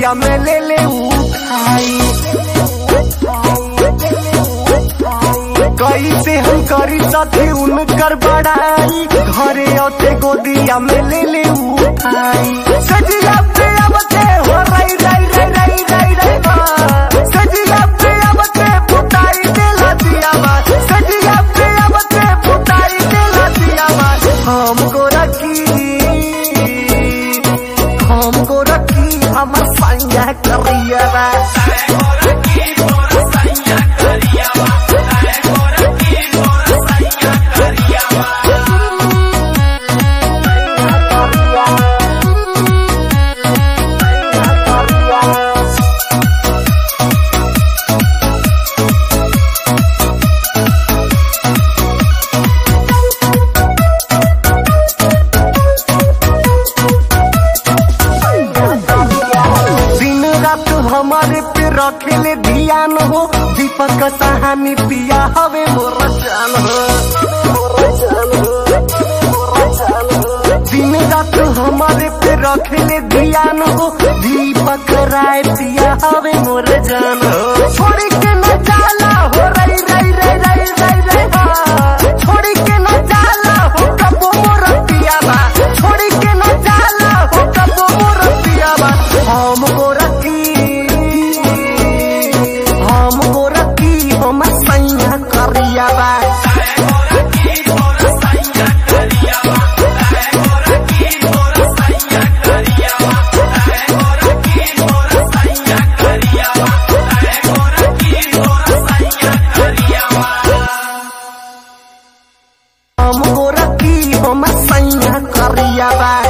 गोदिया में ले ले उठाई कैसे हम करी सथी उनकर बड़ाई घरे औते गोदिया में ले ले उठाई सजिया पे अब के हो रई रई रई रई रई रई बा सजिया पे अब के पुताई देला दिया बा सजिया पे अब के पुताई देला दिया बा हमको रखी हमको रखी हमर संगा करिया बा दिन रात हमारे पे रखेले ध्यान हो दीपक कहानी पिया हवे मोर जान हो दिन रात हमारे पे रखेले ध्यान हो दीपक राय पिया हवे मोर जान हो छोड़ी के न जाला हो रई रई रई रई रई रई बा। छोड़ी के न जाला हो कबो मोर पिया बा छोड़ी के न जाला हो कबो मोर पिया बा हमको रखी हमको रखी हम सैया करिया बा हमको रखी हम सैया करिया बा